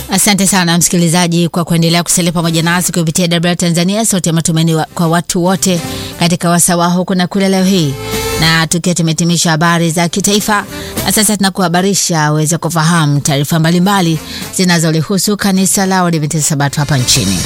Asante sana msikilizaji kwa kuendelea kusalia pamoja nasi kupitia WR Tanzania, sauti ya matumaini wa, kwa watu wote katika wasawa huku na kule leo hii, na tukiwa tumetimisha habari za kitaifa, na sasa tunakuhabarisha uweze kufahamu taarifa mbalimbali zinazolihusu kanisa la Waadventista Sabato hapa nchini.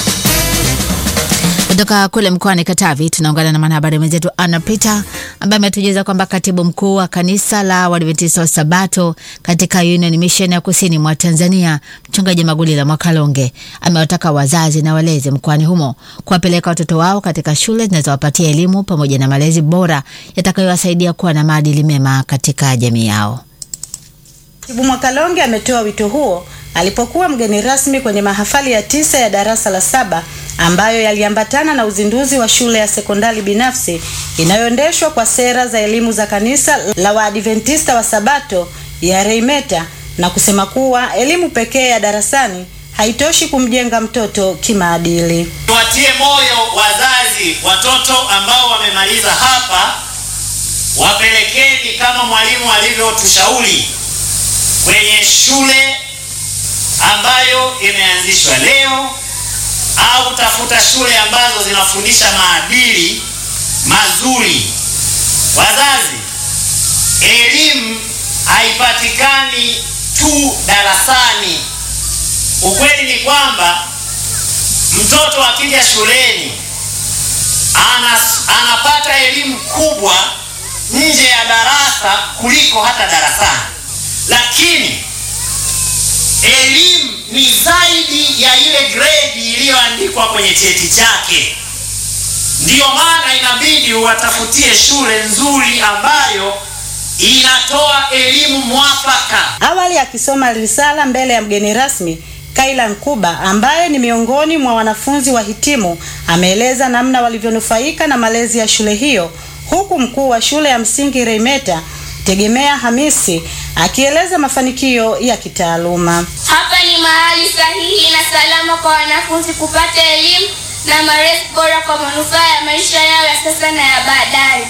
Kutoka kule mkoani Katavi tunaungana na mwanahabari mwenzetu Anna Peter ambaye ametujuza kwamba katibu mkuu wa kanisa la Waadventista wa Sabato katika Union Mission ya kusini mwa Tanzania, mchungaji Magulila Mwakalonge amewataka wazazi na walezi mkoani humo kuwapeleka watoto wao katika shule zinazowapatia elimu pamoja na malezi bora yatakayowasaidia kuwa na maadili mema katika jamii yao. Katibu Mwakalonge ametoa wito huo alipokuwa mgeni rasmi kwenye mahafali ya tisa ya darasa la saba ambayo yaliambatana na uzinduzi wa shule ya sekondari binafsi inayoendeshwa kwa sera za elimu za kanisa la Waadventista wa Sabato ya Reimeta na kusema kuwa elimu pekee ya darasani haitoshi kumjenga mtoto kimaadili. Tuwatie moyo wazazi, watoto ambao wamemaliza hapa, wapelekeni kama mwalimu alivyotushauri kwenye shule ambayo imeanzishwa leo au tafuta shule ambazo zinafundisha maadili mazuri. Wazazi, elimu haipatikani tu darasani. Ukweli ni kwamba mtoto akija shuleni anas, anapata elimu kubwa nje ya darasa kuliko hata darasani, lakini elimu ni zaidi ya ile grade iliyoandikwa kwenye cheti chake. Ndiyo maana inabidi uwatafutie shule nzuri ambayo inatoa elimu mwafaka. Awali akisoma risala mbele ya mgeni rasmi, Kaila Nkuba ambaye ni miongoni mwa wanafunzi wahitimu ameeleza namna walivyonufaika na malezi ya shule hiyo, huku mkuu wa shule ya msingi Reimeta Tegemea Hamisi akieleza mafanikio ya kitaaluma. Hapa ni mahali sahihi na salama kwa wanafunzi kupata elimu na malezi bora kwa manufaa ya maisha yao ya sasa na ya baadaye.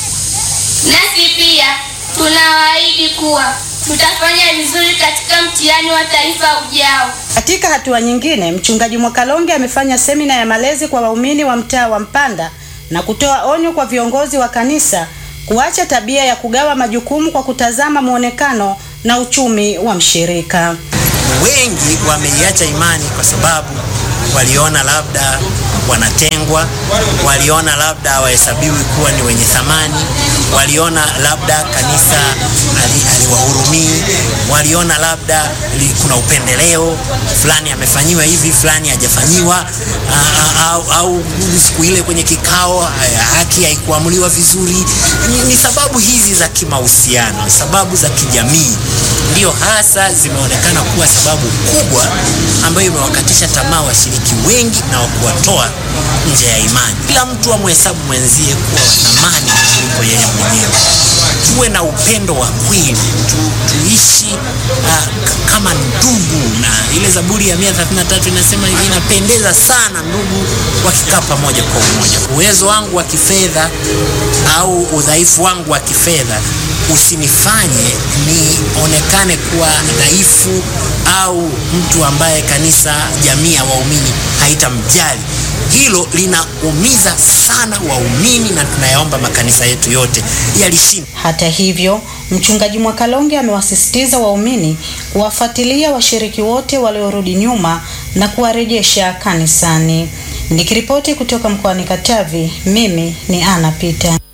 Nasi pia tunawaahidi kuwa tutafanya vizuri katika mtihani wa taifa ujao. Katika hatua nyingine, mchungaji Mwakalonge amefanya semina ya malezi kwa waumini wa mtaa wa Mpanda na kutoa onyo kwa viongozi wa kanisa kuacha tabia ya kugawa majukumu kwa kutazama muonekano na uchumi wa mshirika. Wengi wameiacha imani kwa sababu waliona labda wanatengwa, waliona labda hawahesabiwi kuwa ni wenye thamani, waliona labda kanisa aliwahurumii, waliona labda li, kuna upendeleo fulani, amefanyiwa hivi fulani hajafanyiwa, au, au siku ile kwenye kikao haki haikuamuliwa vizuri. Ni, ni sababu hizi za kimahusiano, sababu za kijamii ndio hasa zimeonekana kuwa sababu kubwa ambayo imewakatisha tamaa washiriki wengi na kuwatoa nje ya imani. Kila mtu amhesabu mwenzie kuwa wa thamani kuliko yeye mwenyewe. Tuwe na upendo wa kweli tu, tuishi uh, kama ndugu, na ile Zaburi ya 133 inasema inapendeza sana ndugu wakikaa pamoja kwa umoja. Uwezo wangu wa kifedha au udhaifu wangu wa kifedha usinifanye nionekane kuwa dhaifu au mtu ambaye kanisa, jamii ya waumini haitamjali. Hilo linaumiza sana waumini, na tunayaomba makanisa yetu yote yalishinda. Hata hivyo, mchungaji Mwakalonge amewasisitiza waumini kuwafuatilia washiriki wote waliorudi nyuma na kuwarejesha kanisani. Nikiripoti kutoka mkoani Katavi, mimi ni Ana Pita.